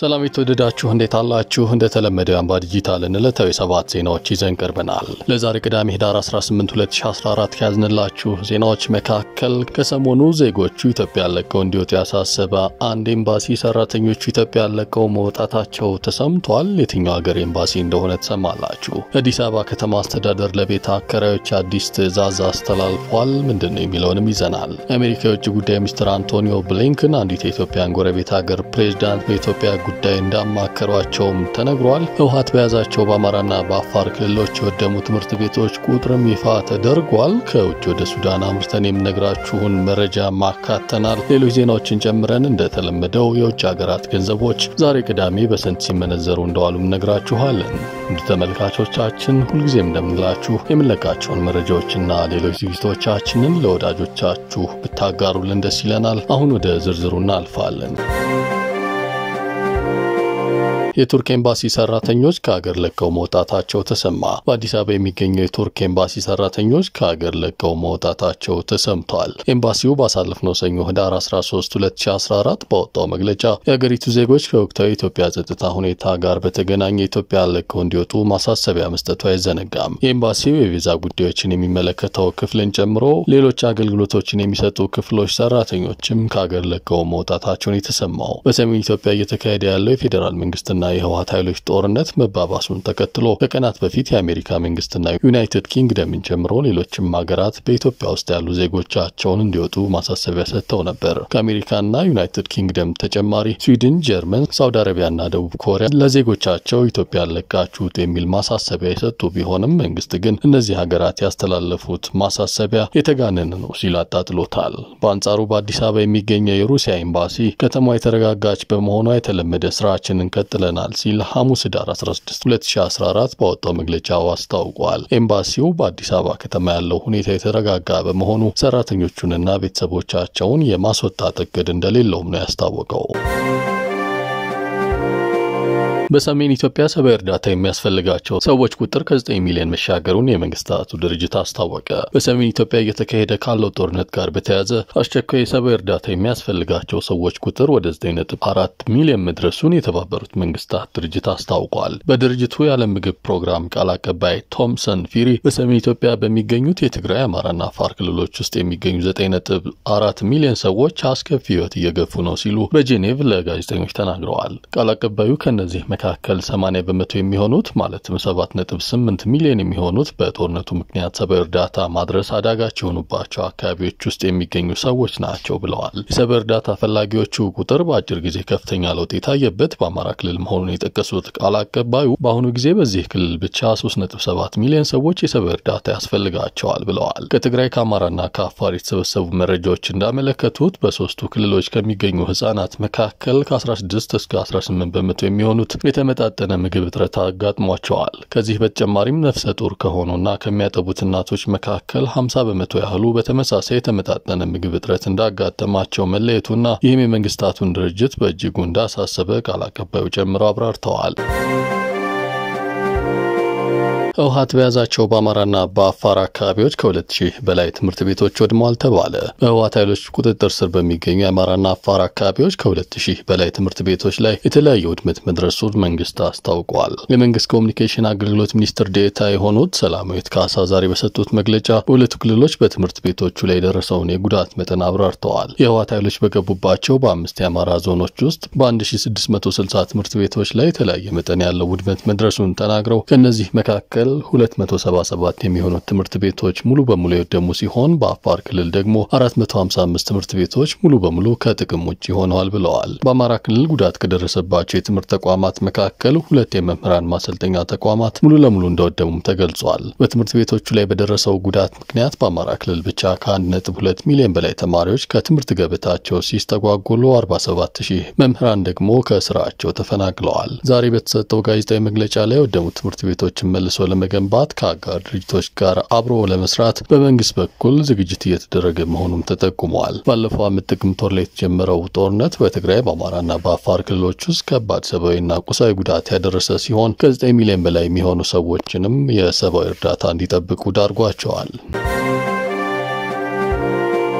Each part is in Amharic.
ሰላም የተወደዳችሁ እንዴት አላችሁ? እንደተለመደው የአምባ ዲጂታልን ዕለታዊ ሰባት ዜናዎች ይዘን ቀርበናል። ለዛሬ ቅዳሜ ህዳር 18 2014 ከያዝንላችሁ ዜናዎች መካከል ከሰሞኑ ዜጎቹ ኢትዮጵያ ለቀው እንዲወጡ ያሳሰበ አንድ ኤምባሲ ሰራተኞቹ ኢትዮጵያ ለቀው መውጣታቸው ተሰምቷል። የትኛው ሀገር ኤምባሲ እንደሆነ ትሰማላችሁ። የአዲስ አበባ ከተማ አስተዳደር ለቤት አከራዮች አዲስ ትዕዛዝ አስተላልፏል። ምንድን ነው የሚለውንም ይዘናል። የአሜሪካ የውጭ ጉዳይ ሚኒስትር አንቶኒዮ ብሊንከን አንዲት የኢትዮጵያን ጎረቤት ሀገር ፕሬዚዳንት በኢትዮጵያ ጉዳይ እንዳማከሯቸውም ተነግሯል። ህወሓት በያዛቸው በአማራና በአፋር ክልሎች የወደሙ ትምህርት ቤቶች ቁጥርም ይፋ ተደርጓል። ከውጭ ወደ ሱዳን አምርተን የምነግራችሁን መረጃ ማካተናል። ሌሎች ዜናዎችን ጨምረን እንደተለመደው የውጭ ሀገራት ገንዘቦች ዛሬ ቅዳሜ በስንት ሲመነዘሩ እንደዋሉም ነግራችኋለን። እንዱ ተመልካቾቻችን ሁልጊዜም እንደምንላችሁ የምንለቃቸውን መረጃዎችና ሌሎች ዝግጅቶቻችንን ለወዳጆቻችሁ ብታጋሩልን ደስ ይለናል። አሁን ወደ ዝርዝሩ እናልፋለን። የቱርክ ኤምባሲ ሰራተኞች ከሀገር ለቀው መውጣታቸው ተሰማ። በአዲስ አበባ የሚገኘው የቱርክ ኤምባሲ ሰራተኞች ከሀገር ለቀው መውጣታቸው ተሰምቷል። ኤምባሲው ባሳለፍነው ሰኞ ህዳር 13 2014 ባወጣው መግለጫ የሀገሪቱ ዜጎች ከወቅታዊ የኢትዮጵያ ጸጥታ ሁኔታ ጋር በተገናኘ ኢትዮጵያ ለቀው እንዲወጡ ማሳሰቢያ መስጠቱ አይዘነጋም። የኤምባሲው የቪዛ ጉዳዮችን የሚመለከተው ክፍልን ጨምሮ ሌሎች አገልግሎቶችን የሚሰጡ ክፍሎች ሰራተኞችም ከሀገር ለቀው መውጣታቸውን የተሰማው በሰሜን ኢትዮጵያ እየተካሄደ ያለው የፌዴራል መንግስትና የህወሓት ኃይሎች ጦርነት መባባሱን ተከትሎ ከቀናት በፊት የአሜሪካ መንግስትና ዩናይትድ ኪንግደምን ጨምሮ ሌሎችም ሀገራት በኢትዮጵያ ውስጥ ያሉ ዜጎቻቸውን እንዲወጡ ማሳሰቢያ ሰጥተው ነበር። ከአሜሪካና ዩናይትድ ኪንግደም ተጨማሪ ስዊድን፣ ጀርመን፣ ሳውዲ አረቢያና ደቡብ ኮሪያ ለዜጎቻቸው ኢትዮጵያን ለቃችሁ ውጡ የሚል ማሳሰቢያ የሰጡ ቢሆንም መንግስት ግን እነዚህ ሀገራት ያስተላለፉት ማሳሰቢያ የተጋነነ ነው ሲል አጣጥሎታል። በአንጻሩ በአዲስ አበባ የሚገኘው የሩሲያ ኤምባሲ ከተማዋ የተረጋጋች በመሆኗ የተለመደ ስራችንን ቀጥለናል ሲል ሐሙስ ህዳር 16 2014 ባወጣው መግለጫው አስታውቋል። ኤምባሲው በአዲስ አበባ ከተማ ያለው ሁኔታ የተረጋጋ በመሆኑ ሰራተኞቹንና ቤተሰቦቻቸውን የማስወጣት እቅድ እንደሌለውም ነው ያስታወቀው። በሰሜን ኢትዮጵያ ሰብአዊ እርዳታ የሚያስፈልጋቸው ሰዎች ቁጥር ከ9 ሚሊዮን መሻገሩን የመንግስታቱ ድርጅት አስታወቀ። በሰሜን ኢትዮጵያ እየተካሄደ ካለው ጦርነት ጋር በተያያዘ አስቸኳይ የሰብአዊ እርዳታ የሚያስፈልጋቸው ሰዎች ቁጥር ወደ 9.4 ሚሊዮን መድረሱን የተባበሩት መንግስታት ድርጅት አስታውቋል። በድርጅቱ የዓለም ምግብ ፕሮግራም ቃል አቀባይ ቶምሰን ፊሪ በሰሜን ኢትዮጵያ በሚገኙት የትግራይ፣ አማራና አፋር ክልሎች ውስጥ የሚገኙ 9.4 ሚሊዮን ሰዎች አስከፊ ህይወት እየገፉ ነው ሲሉ በጄኔቭ ለጋዜጠኞች ተናግረዋል። ቃል አቀባዩ ከእነዚህ መካከል 80 በመቶ የሚሆኑት ማለትም 7.8 ሚሊዮን የሚሆኑት በጦርነቱ ምክንያት ሰብአዊ እርዳታ ማድረስ አዳጋች የሆኑባቸው አካባቢዎች ውስጥ የሚገኙ ሰዎች ናቸው ብለዋል። የሰብአዊ እርዳታ ፈላጊዎቹ ቁጥር በአጭር ጊዜ ከፍተኛ ለውጥ የታየበት በአማራ ክልል መሆኑን የጠቀሱት ቃል አቀባዩ በአሁኑ ጊዜ በዚህ ክልል ብቻ 3.7 ሚሊዮን ሰዎች የሰብአዊ እርዳታ ያስፈልጋቸዋል ብለዋል። ከትግራይ ከአማራና ከአፋር የተሰበሰቡ መረጃዎች እንዳመለከቱት በሶስቱ ክልሎች ከሚገኙ ህጻናት መካከል ከ16 እስከ 18 በመቶ የሚሆኑት የተመጣጠነ ምግብ እጥረት አጋጥሟቸዋል። ከዚህ በተጨማሪም ነፍሰ ጡር ከሆኑና ከሚያጠቡት እናቶች መካከል 50 በመቶ ያህሉ በተመሳሳይ የተመጣጠነ ምግብ እጥረት እንዳጋጠማቸው መለየቱና ይህም የመንግስታቱን ድርጅት በእጅጉ እንዳሳሰበ ቃል አቀባዩ ጨምረው አብራርተዋል። ህወሓት በያዛቸው በአማራና በአፋር አካባቢዎች ከሁለት ሺህ በላይ ትምህርት ቤቶች ወድመዋል ተባለ። በህወሓት ኃይሎች ቁጥጥር ስር በሚገኙ የአማራና አፋር አካባቢዎች ከሁለት ሺህ በላይ ትምህርት ቤቶች ላይ የተለያየ ውድመት መድረሱን መንግስት አስታውቋል። የመንግስት ኮሚኒኬሽን አገልግሎት ሚኒስትር ዴኤታ የሆኑት ሰላማዊት ካሳ ዛሬ በሰጡት መግለጫ በሁለቱ ክልሎች በትምህርት ቤቶቹ ላይ የደረሰውን የጉዳት መጠን አብራርተዋል። የህወሓት ኃይሎች በገቡባቸው በአምስት የአማራ ዞኖች ውስጥ በ1660 ትምህርት ቤቶች ላይ የተለያየ መጠን ያለው ውድመት መድረሱን ተናግረው ከእነዚህ መካከል 277 የሚሆኑት ትምህርት ቤቶች ሙሉ በሙሉ የወደሙ ሲሆን በአፋር ክልል ደግሞ 455 ትምህርት ቤቶች ሙሉ በሙሉ ከጥቅም ውጭ ሆነዋል ብለዋል። በአማራ ክልል ጉዳት ከደረሰባቸው የትምህርት ተቋማት መካከል ሁለት የመምህራን ማሰልጠኛ ተቋማት ሙሉ ለሙሉ እንደወደሙም ተገልጿል። በትምህርት ቤቶቹ ላይ በደረሰው ጉዳት ምክንያት በአማራ ክልል ብቻ ከ1.2 ሚሊዮን በላይ ተማሪዎች ከትምህርት ገበታቸው ሲስተጓጎሉ 47 ሺህ መምህራን ደግሞ ከስራቸው ተፈናቅለዋል። ዛሬ በተሰጠው ጋዜጣዊ መግለጫ ላይ የወደሙት ትምህርት ቤቶችን መልሶ ለመገንባት ከአጋር ድርጅቶች ጋር አብሮ ለመስራት በመንግስት በኩል ዝግጅት እየተደረገ መሆኑም ተጠቁመዋል። ባለፈው ዓመት ጥቅምት ወር ላይ የተጀመረው ጦርነት በትግራይ በአማራና በአፋር ክልሎች ውስጥ ከባድ ሰብአዊና ቁሳዊ ጉዳት ያደረሰ ሲሆን ከ9 ሚሊዮን በላይ የሚሆኑ ሰዎችንም የሰብአዊ እርዳታ እንዲጠብቁ ዳርጓቸዋል።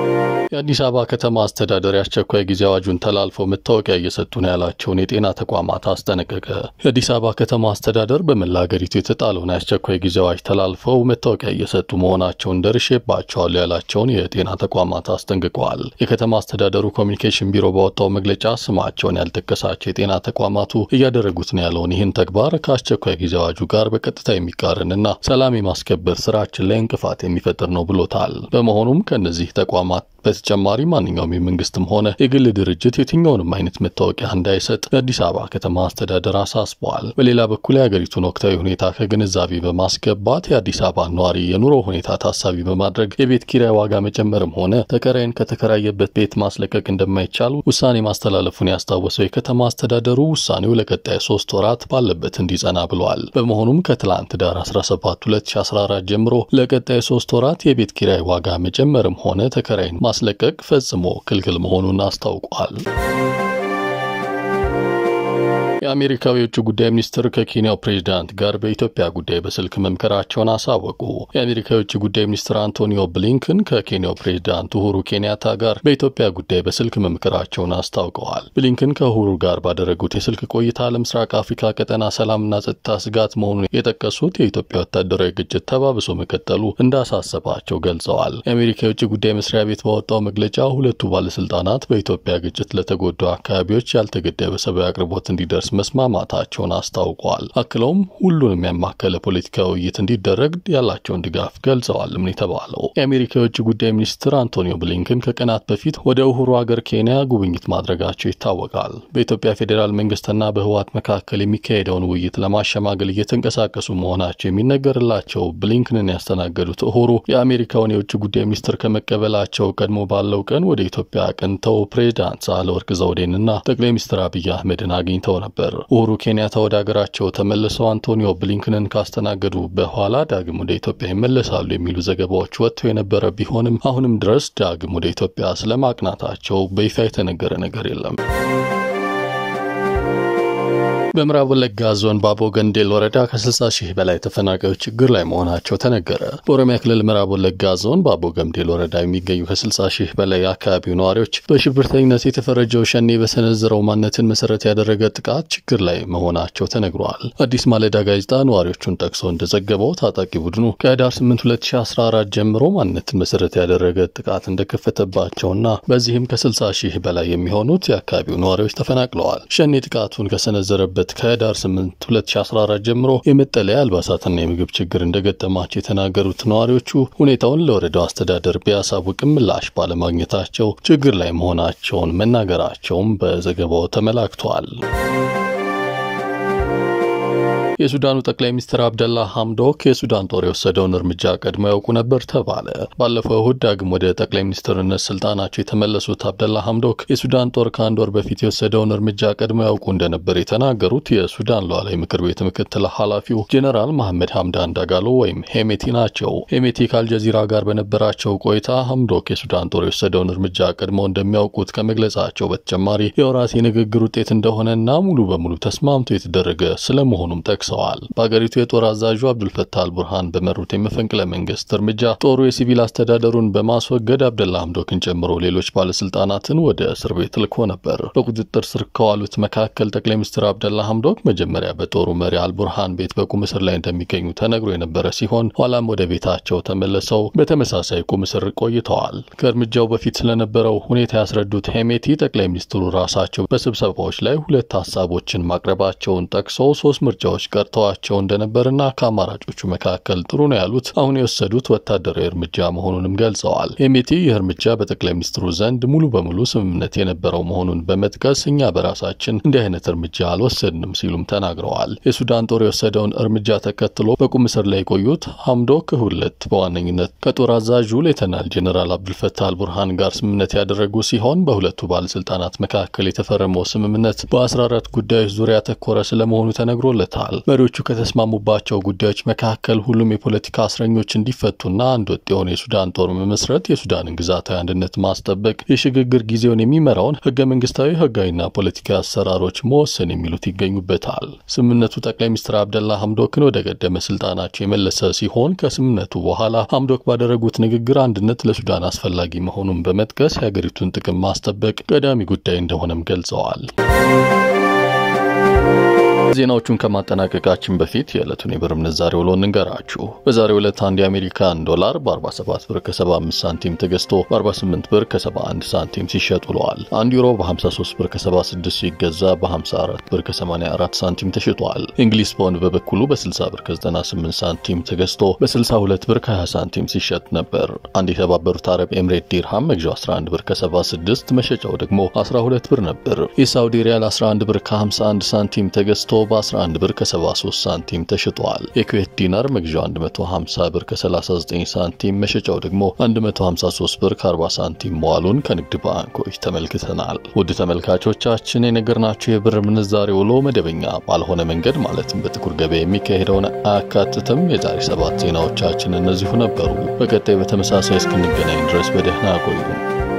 የአዲስ አበባ ከተማ አስተዳደር የአስቸኳይ ጊዜ አዋጁን ተላልፈው መታወቂያ እየሰጡ ነው ያላቸውን የጤና ተቋማት አስጠነቀቀ። የአዲስ አበባ ከተማ አስተዳደር በመላ ሀገሪቱ የተጣለውን የአስቸኳይ ጊዜ አዋጅ ተላልፈው መታወቂያ እየሰጡ መሆናቸውን ደርሼባቸዋል ያላቸውን የጤና ተቋማት አስጠንቅቀዋል። የከተማ አስተዳደሩ ኮሚኒኬሽን ቢሮ ባወጣው መግለጫ ስማቸውን ያልጠቀሳቸው የጤና ተቋማቱ እያደረጉት ነው ያለውን ይህን ተግባር ከአስቸኳይ ጊዜ አዋጁ ጋር በቀጥታ የሚቃረንና ሰላም የማስከበር ስራችን ላይ እንቅፋት የሚፈጥር ነው ብሎታል። በመሆኑም ከእነዚህ ተቋማት በተጨማሪ ማንኛውም የመንግስትም ሆነ የግል ድርጅት የትኛውንም አይነት መታወቂያ እንዳይሰጥ የአዲስ አበባ ከተማ አስተዳደር አሳስበዋል። በሌላ በኩል የሀገሪቱን ወቅታዊ ሁኔታ ከግንዛቤ በማስገባት የአዲስ አበባ ነዋሪ የኑሮ ሁኔታ ታሳቢ በማድረግ የቤት ኪራይ ዋጋ መጨመርም ሆነ ተከራይን ከተከራየበት ቤት ማስለቀቅ እንደማይቻል ውሳኔ ማስተላለፉን ያስታወሰው የከተማ አስተዳደሩ ውሳኔው ለቀጣይ ሶስት ወራት ባለበት እንዲጸና ብለዋል። በመሆኑም ከትላንት ዳር 17 2014 ጀምሮ ለቀጣይ ሶስት ወራት የቤት ኪራይ ዋጋ መጨመርም ሆነ ተከራይን ማስለቀቅ ፈጽሞ ክልክል መሆኑን አስታውቋል። የአሜሪካው የውጭ ጉዳይ ሚኒስትር ከኬንያው ፕሬዚዳንት ጋር በኢትዮጵያ ጉዳይ በስልክ መምከራቸውን አሳወቁ። የአሜሪካ የውጭ ጉዳይ ሚኒስትር አንቶኒዮ ብሊንከን ከኬንያው ፕሬዚዳንት ኡሁሩ ኬንያታ ጋር በኢትዮጵያ ጉዳይ በስልክ መምከራቸውን አስታውቀዋል። ብሊንከን ከኡሁሩ ጋር ባደረጉት የስልክ ቆይታ ለምስራቅ አፍሪካ ቀጠና ሰላምና ጸጥታ ስጋት መሆኑን የጠቀሱት የኢትዮጵያ ወታደራዊ ግጭት ተባብሶ መቀጠሉ እንዳሳሰባቸው ገልጸዋል። የአሜሪካ የውጭ ጉዳይ መስሪያ ቤት ባወጣው መግለጫ ሁለቱ ባለስልጣናት በኢትዮጵያ ግጭት ለተጎዱ አካባቢዎች ያልተገደበ ሰብአዊ አቅርቦት እንዲደርስ መስማማታቸውን አስታውቀዋል። አክለውም ሁሉንም ያማከለ ፖለቲካዊ ውይይት እንዲደረግ ያላቸውን ድጋፍ ገልጸዋል። ምን የተባለው የአሜሪካ የውጭ ጉዳይ ሚኒስትር አንቶኒዮ ብሊንከን ከቀናት በፊት ወደ ኡሁሩ ሀገር ኬንያ ጉብኝት ማድረጋቸው ይታወቃል። በኢትዮጵያ ፌዴራል መንግስትና በህወሓት መካከል የሚካሄደውን ውይይት ለማሸማገል እየተንቀሳቀሱ መሆናቸው የሚነገርላቸው ብሊንከንን ያስተናገዱት ኡሁሩ የአሜሪካውን የውጭ ጉዳይ ሚኒስትር ከመቀበላቸው ቀድሞ ባለው ቀን ወደ ኢትዮጵያ አቅንተው ፕሬዚዳንት ሳህለወርቅ ዘውዴንና ጠቅላይ ሚኒስትር አብይ አህመድን አግኝተው ነበር። ኡሁሩ ኬንያታ ወደ ሀገራቸው ተመልሰው አንቶኒዮ ብሊንከንን ካስተናገዱ በኋላ ዳግም ወደ ኢትዮጵያ ይመለሳሉ የሚሉ ዘገባዎች ወጥተው የነበረ ቢሆንም አሁንም ድረስ ዳግም ወደ ኢትዮጵያ ስለማቅናታቸው በይፋ የተነገረ ነገር የለም። በምዕራብ ወለጋ ዞን ባቦ ገንዴል ወረዳ ከ60 ሺህ በላይ ተፈናቃዮች ችግር ላይ መሆናቸው ተነገረ። በኦሮሚያ ክልል ምዕራብ ወለጋ ዞን ባቦ ገምዴል ወረዳ የሚገኙ ከ60 ሺህ በላይ የአካባቢው ነዋሪዎች በሽብርተኝነት የተፈረጀው ሸኔ በሰነዘረው ማንነትን መሰረት ያደረገ ጥቃት ችግር ላይ መሆናቸው ተነግሯል። አዲስ ማለዳ ጋዜጣ ነዋሪዎቹን ጠቅሶ እንደዘገበው ታጣቂ ቡድኑ ከህዳር 8 2014 ጀምሮ ማንነትን መሰረት ያደረገ ጥቃት እንደከፈተባቸውና በዚህም ከ60 ሺህ በላይ የሚሆኑት የአካባቢው ነዋሪዎች ተፈናቅለዋል። ሸኔ ጥቃቱን ከሰነዘረበት ከህዳር 8 2014 ጀምሮ የመጠለያ አልባሳትና የምግብ ችግር እንደገጠማቸው የተናገሩት ነዋሪዎቹ ሁኔታውን ለወረዳው አስተዳደር ቢያሳውቅም ምላሽ ባለማግኘታቸው ችግር ላይ መሆናቸውን መናገራቸውም በዘገባው ተመላክቷል። የሱዳኑ ጠቅላይ ሚኒስትር አብደላ ሐምዶክ የሱዳን ጦር የወሰደውን እርምጃ ቀድሞ ያውቁ ነበር ተባለ። ባለፈው እሁድ ዳግም ወደ ጠቅላይ ሚኒስትርነት ስልጣናቸው የተመለሱት አብደላ ሐምዶክ የሱዳን ጦር ከአንድ ወር በፊት የወሰደውን እርምጃ ቀድሞ ያውቁ እንደነበር የተናገሩት የሱዳን ሉዓላዊ ምክር ቤት ምክትል ኃላፊው ጄኔራል መሐመድ ሐምዳን ዳጋሎ ወይም ሄሜቲ ናቸው። ሄሜቲ ከአልጀዚራ ጋር በነበራቸው ቆይታ ሐምዶክ የሱዳን ጦር የወሰደውን እርምጃ ቀድመው እንደሚያውቁት ከመግለጻቸው በተጨማሪ የወራት የንግግር ውጤት እንደሆነና ሙሉ በሙሉ ተስማምቶ የተደረገ ስለመሆኑም ጠቅሰዋል። በአገሪቱ የጦር አዛዡ አብዱልፈታህ አልቡርሃን በመሩት የመፈንቅለ መንግስት እርምጃ ጦሩ የሲቪል አስተዳደሩን በማስወገድ አብደላ ሐምዶክን ጨምሮ ሌሎች ባለስልጣናትን ወደ እስር ቤት ልኮ ነበር። በቁጥጥር ስር ከዋሉት መካከል ጠቅላይ ሚኒስትር አብደላ ሐምዶክ መጀመሪያ በጦሩ መሪ አልቡርሃን ቤት በቁም እስር ላይ እንደሚገኙ ተነግሮ የነበረ ሲሆን ኋላም ወደ ቤታቸው ተመልሰው በተመሳሳይ ቁም እስር ቆይተዋል። ከእርምጃው በፊት ስለነበረው ሁኔታ ያስረዱት ሄሜቲ ጠቅላይ ሚኒስትሩ ራሳቸው በስብሰባዎች ላይ ሁለት ሀሳቦችን ማቅረባቸውን ጠቅሰው ሶስት ምርጫዎች ቀርተዋቸው እንደነበርና ከአማራጮቹ መካከል ጥሩ ነው ያሉት አሁን የወሰዱት ወታደራዊ እርምጃ መሆኑንም ገልጸዋል። ሄሜቲ ይህ እርምጃ በጠቅላይ ሚኒስትሩ ዘንድ ሙሉ በሙሉ ስምምነት የነበረው መሆኑን በመጥቀስ እኛ በራሳችን እንዲህ አይነት እርምጃ አልወሰድንም ሲሉም ተናግረዋል። የሱዳን ጦር የወሰደውን እርምጃ ተከትሎ በቁም እስር ላይ የቆዩት ሐምዶክ ሁለት በዋነኝነት ከጦር አዛዡ ሌተናል ጄኔራል አብዱልፈታህ አልቡርሃን ጋር ስምምነት ያደረጉ ሲሆን በሁለቱ ባለስልጣናት መካከል የተፈረመው ስምምነት በ14 ጉዳዮች ዙሪያ ያተኮረ ስለመሆኑ ተነግሮለታል። መሪዎቹ ከተስማሙባቸው ጉዳዮች መካከል ሁሉም የፖለቲካ እስረኞች እንዲፈቱና አንድ ወጥ የሆነ የሱዳን ጦር መመስረት፣ የሱዳንን ግዛታዊ አንድነት ማስጠበቅ፣ የሽግግር ጊዜውን የሚመራውን ህገ መንግስታዊ ህጋዊና ፖለቲካዊ አሰራሮች መወሰን የሚሉት ይገኙበታል። ስምምነቱ ጠቅላይ ሚኒስትር አብደላ ሐምዶክን ወደ ቀደመ ስልጣናቸው የመለሰ ሲሆን ከስምምነቱ በኋላ ሐምዶክ ባደረጉት ንግግር አንድነት ለሱዳን አስፈላጊ መሆኑን በመጥቀስ የሀገሪቱን ጥቅም ማስጠበቅ ቀዳሚ ጉዳይ እንደሆነም ገልጸዋል። ዜናዎቹን ከማጠናቀቃችን በፊት የዕለቱን የብር ምንዛሬ ውሎ እንንገራችሁ። በዛሬው ዕለት አንድ የአሜሪካን ዶላር በ47 ብር ከ75 ሳንቲም ተገዝቶ በ48 ብር ከ71 ሳንቲም ሲሸጥ ውለዋል። አንድ ዩሮ በ53 ብር ከ76 ሲገዛ በ54 ብር ከ84 ሳንቲም ተሽጧል። እንግሊዝ ፓውንድ በበኩሉ በ60 ብር ከ98 ሳንቲም ተገዝቶ በ62 ብር ከ20 ሳንቲም ሲሸጥ ነበር። አንድ የተባበሩት አረብ ኤምሬት ዲርሃም መግዣው 11 ብር ከ76 መሸጫው ደግሞ 12 ብር ነበር። የሳውዲ ሪያል 11 ብር ከ51 ሳንቲም ተገዝቶ በ11 ብር ከ73 ሳንቲም ተሽጧል። የኩዌት ዲናር መግዣው 150 ብር ከ39 ሳንቲም መሸጫው ደግሞ 153 ብር ከ40 ሳንቲም መዋሉን ከንግድ ባንኮች ተመልክተናል። ውድ ተመልካቾቻችን የነገርናችሁ የብር ምንዛሬ ውሎ መደበኛ ባልሆነ መንገድ ማለትም በጥቁር ገበያ የሚካሄደውን አያካትትም። የዛሬ ሰባት ዜናዎቻችን እነዚሁ ነበሩ። በቀጣይ በተመሳሳይ እስክንገናኝ ድረስ በደህና ቆዩ።